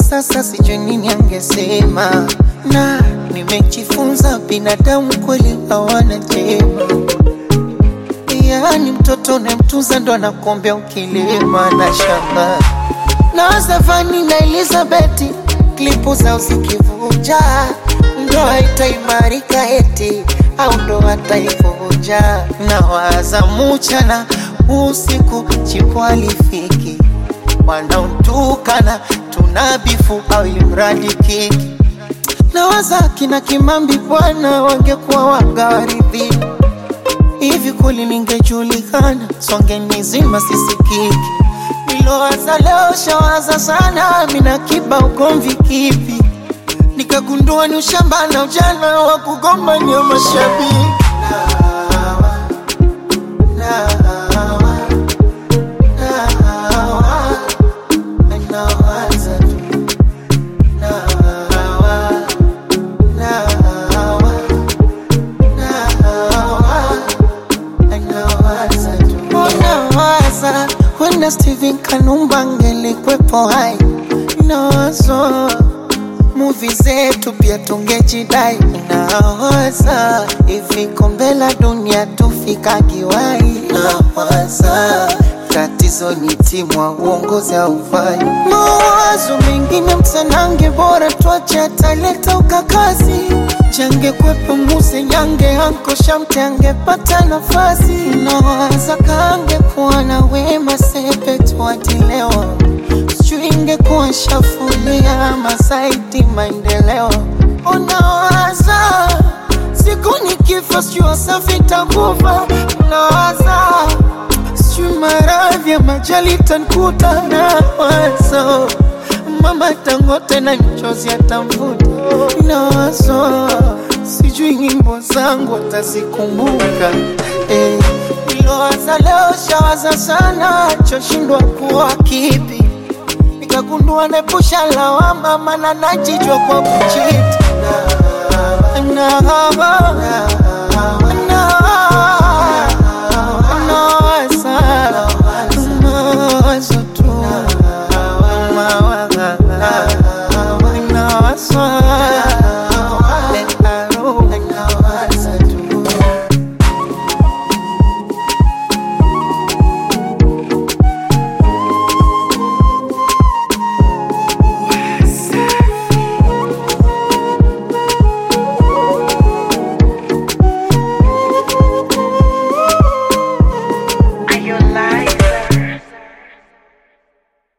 sasa sijui nini angesema, na nimejifunza binadamu kweli hawana jema. Yaani mtoto unayemtunza ndo anakuombea ukilima na shamba na Zafani na Elizabeth klipu zao zikivuja, ndoa itaimarika eti au ndoa taivunja. Na waza mchana usiku chipo alifiki, wanaotukana tunabifu au imradi kiki. Na waza kina Kimambi bwana wangekuwa wagawaridhi hivi kweli ningejulikana, songe nizima sisikiki Nilowaza leo shawaza sana, mina kiba ugomvi kipi? Nikagundua ni ushamba na ujana wa kugombania mashabiki. Nawa, nawa, nawa, nawaza tu. Nawa, nawa, nawa, nawaza tu. Nawaza Wenda Steven Kanumba angelikwepo hai nawazo muvi zetu pia tungejidai nawaza hivi kombe la dunia tufika kiwai nawaza tatizo ni timu wa uongozi haufai mawazo mengine msanange bora tuache ataleta ukakazi change kwepo muse nyange anko shamte angepata nafasi nawaza kange kuwa na wema sepe tuatilewa sijui ingekuwa shafulia masaiti maendeleo unawaza siku nikifa sijui wasafi takufa nawaza sijui maradhi ya majali tankuta nawazo mama tangote na mchozi atamvuta nawazo sijui nyimbo zangu atazikumbuka eh. Nilowaza leo shawaza sana choshindwa kuwa kipi nikagundua nepusha lawama mana najijwa kwa kuchiti na, na, na, na,